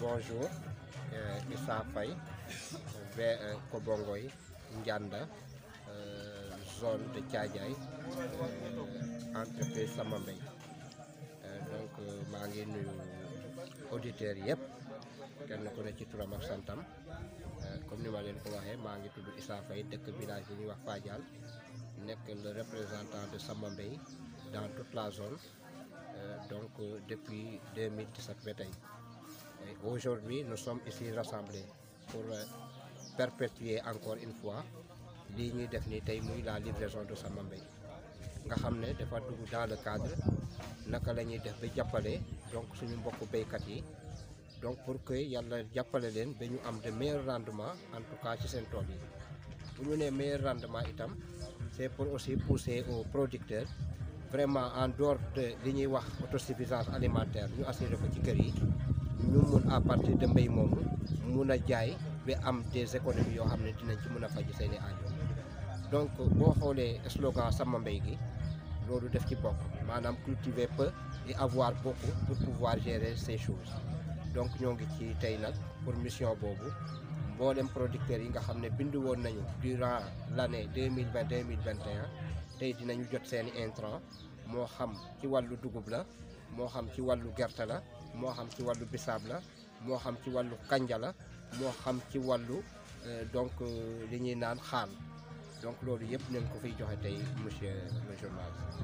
bonjour. Euh, Issa Faye, vers euh, Kobongoy, Ndianda, euh, zone de Tchadjaï, euh, entreprise Samambay. Euh, donc euh, maa ngi nuyu auditeurs yëpp kenn ku ne ci turam ak santam Euh, comme ni ma leen ko waxee maa ngi tudd Issa Faye dëkk village bi ñuy wax Fadial nekk le représentant de Samambay dans toute la zone euh, donc euh, depuis 2017 ba tey. Et Aujourd'hui, nous sommes ici rassemblés pour euh, perpétuer encore une fois lii ñuy def ni tey muy la livraison de Samambay nga xam ne dafa dugg dans le cadre naka la ñuy def ba jàppale donc suñu mbokku béykat yi donc pour que yàlla jàppale leen ba ñu am de meilleurs rendements en tout cas ci seen tool yi bu ñu nee meilleur rendement itam c'est pour aussi pousser aux producteurs vraiment en dehors de li ñuy wax autosuffisance alimentaire ñu assurer ko ci kër yi ñu mun à partir de mbéy moomu mun a jaay ba am des économies yoo xam ne dinañ ci mun a faj seeni aajo donc boo xoolee slogan sama mbéy gi loolu def ci bokk maanaam cultiver peu et avoir beaucoup pour pouvoir gérer ces choses donc ñoo ngi ci tey nag pour mission boobu mboolem producteurs yi nga xam ne bindu woon nañu durant l' année deux mille vingt deux mille vingt et un tey dinañu jot seeni intrant moo xam ci wàllu dugub la moo xam ci wàllu gerte la moo xam ci wàllu bisaab la moo xam ci wàllu kanja la moo xam ci wàllu euh, donc euh, li ñuy naan xaal donc loolu yëpp nañ ko fiy joxe tey monsieur le journaliste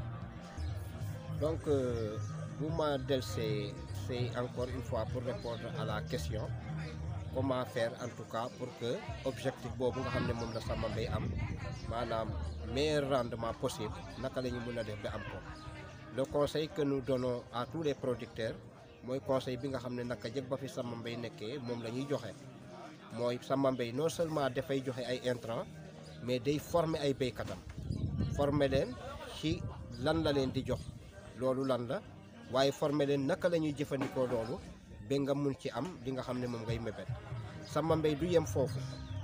donc euh, bu ma delsee c'est encore une fois pour répondre à la question comment faire en tout cas pour que objectif boobu nga xam ne moom la sama mbay am maanaam meilleur rendement possible naka la ñu mën a def ba am ko le conseil que nous donnons à tous les producteurs mooy conseil bi nga xam ne naka jëg ba fi sama mbay nekkee moom la ñuy joxe mooy sama mbay non seulement dafay joxe ay intrants mais day former ay béykatam former leen ci lan la leen di jox loolu lan la waaye former leen naka la ñuy jëfandikoo loolu ba nga mun ci am li nga xam ne moom ngay mébét sama mbay du yem foofu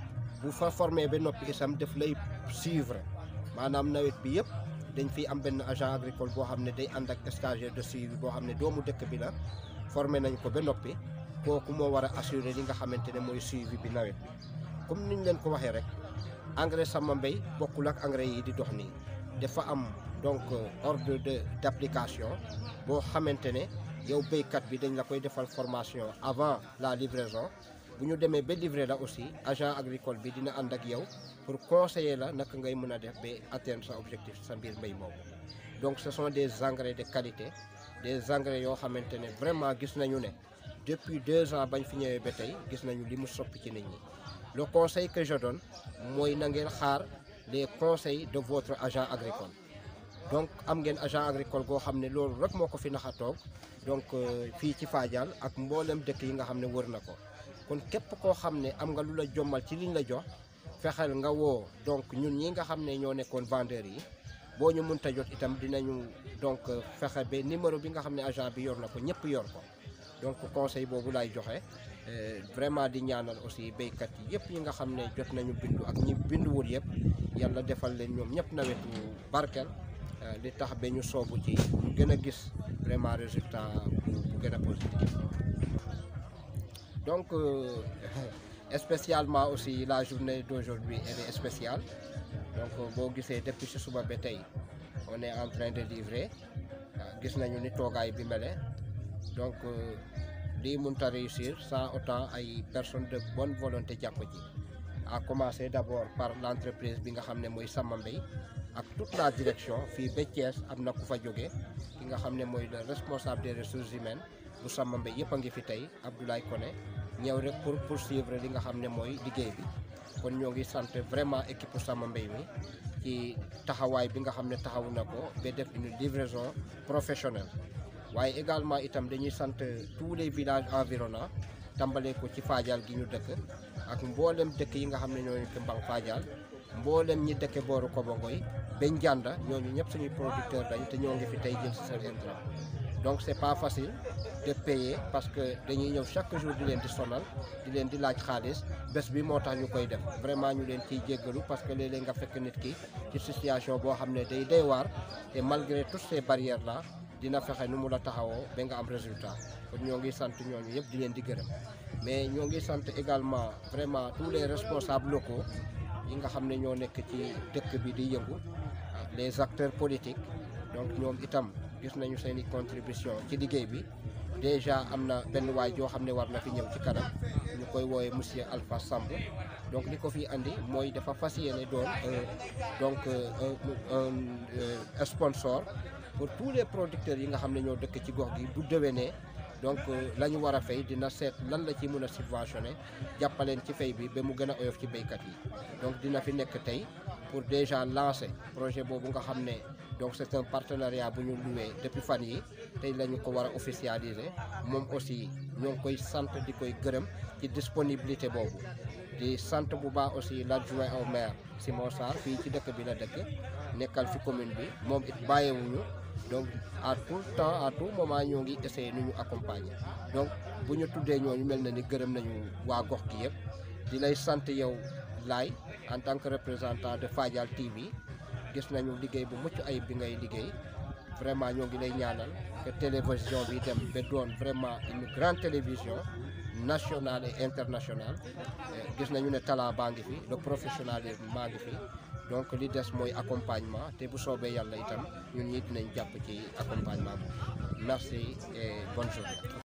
bu fa formé ba noppi itam daf lay suivre maanaam nawet bi yëpp dañ fiy am benn agent agricole boo xam ne day ànd ak stagiaire de suivi boo xam ne doomu dëkk bi la formé nañ ko ba noppi kooku moo war a assurer li nga xamante ne mooy suivi bi nawet bi comme niñ leen ko waxee rek engrais sama mbay bokkul ak engrais yi di dox nii dafa am donc ordre de d' application boo xamante ne yow béykat bi dañ la koy defal formation avant la livraison bu ñu demee ba livrer la aussi agent agricole bi dina ànd ak yow pour conseiller la naka ngay mën a def ba atteindre sa objectif sa mbir mbéy moomu donc ce sont des engrais de qualité des engrais yoo xamante ne vraiment gis nañu ne depuis deux ans bañ fi ñëwee ba tey gis nañu li mu soppi ci nit ñi le conseil que je donne mooy na ngeen xaar les conseils de votre agent agricole donc am ngeen agent agricole goo xam ne loolu rek moo ko fi nax a toog donc fii ci Fadial ak mboolem dëkk yi nga xam ne wër na ko kon képp koo xam ne am nga lu la jommal ci liñ la jox fexeel nga woo donc ñun ñi nga xam ne ñoo nekkoon vendeurs yi boo ñu mënta jot itam dinañu donc fexe ba numéro bi nga xam ne agent bi yor na ko ñëpp yor ko donc conseil boobu laay joxe vraiment di ñaanal aussi béykat yi yëpp yi nga xam ne jot nañu bindu ak ñi binduwul yëpp yàlla defal leen ñoom ñëpp nawetu barkeel li tax ba ñu soobu ci ñu gën a gis vraiment résultat bu bu gën a positif donc euh, spécialement aussi la journée d'aujourd'hui elle est spéciale donc boo gisee depuis si suba ba tey on est en train de livrer gis nañu ni toogaay bi mele donc lii mënut a réussir sans autant ay personnes de bonne volonté jàpp ji à commencer d'abord par l'entreprise bi nga xam ne mooy Sama Mbay ak toute la direction fii ba Thiès am na ku fa jóge ki nga xam ne mooy le responsable des ressources humaines bu Sama Mbay yëpp a ngi fi tey Abdoulaye Koné ñëw rek pour poursuivre li nga xam ne mooy liggéey bi kon ñoo ngi sant vraiment équipe Sama Mbay mi ci taxawaay bi nga xam ne taxawu na ko ba def une livraison professionnelle waaye également itam dañuy sant tous les villages environnants tàmbalee ko ci Fadial gi ñu dëkk ak mboolem dëkk yi nga xam ne ñoo nekk Mbang Fadial mboolem ñi dëkke booru Kobangoy ba Ndianda ñooñu ñëpp suñuy producteur dañ te ñoo ngi fi tey jël si seen intrant donc c'est pas facile de payer parce que dañuy ñëw chaque jour di leen di sonal di leen di laaj xaalis bés bi moo tax ñu koy def vraiment ñu leen ciy jéggalu parce que léeg-léeg nga fekk nit ki ci situation boo xam ne day day waar te malgré toutes ces barrières là dina fexe nu mu la taxawoo ba nga am résultat kon ñoo ngi sant ñooñu yëpp di leen di gërëm mais ñoo ngi sant également vraiment tous les responsables locaux yi nga xam ne ñoo nekk ci dëkk bi di yëngu les acteurs politiques donc ñoom itam gis nañu seen i contribution ci liggéey bi déjà am na benn waay joo xam ne war na fi ñëw ci kanam ñu koy woowe monsieur Alpha Samb donc li ko fi andi mooy dafa fas yéene doon donc un sponsor pour tous les producteurs yi nga xam ne ñoo dëkk ci gox gi bu déwénee donc la ñu war a fay dina seet lan la ci mën a subventionné jàppaleen ci fay bi ba mu gën a oyof ci béykat yi donc dina fi nekk tey pour déjà lancer projet boobu nga xam ne donc c'est un partenariat bu ñu loué depuis fan yi tey la ñu ko war a officialiser moom aussi ñoo ngi koy sant di koy gërëm ci disponibilité boobu di sant bu baax aussi l'adjoint au maire Simon Sarr fii ci dëkk bi la dëkk nekkal fi commune bi moom it bàyyiwuñu donc à tout le temps à tout moment ñoo ngi essayer nu ñu accompagner donc bu ñu tuddee ñooñu mel na ni gërëm nañu waa gox gi yëpp di lay sant yow laay en tant que représentant de Fadial TV gis nañu liggéey bu mucc ayib bi ngay liggéey vraiment ñoo ngi lay ñaanal que télévision bi dem ba doon vraiment une grande télévision nationale et internationale gis nañu ne talent baa ngi fi le professionnalisme maa ngi fi donc li des mooy accompagnement te bu soobee yàlla itam ñun ñi dinañ jàpp ci accompagnement bi merci et bonne journée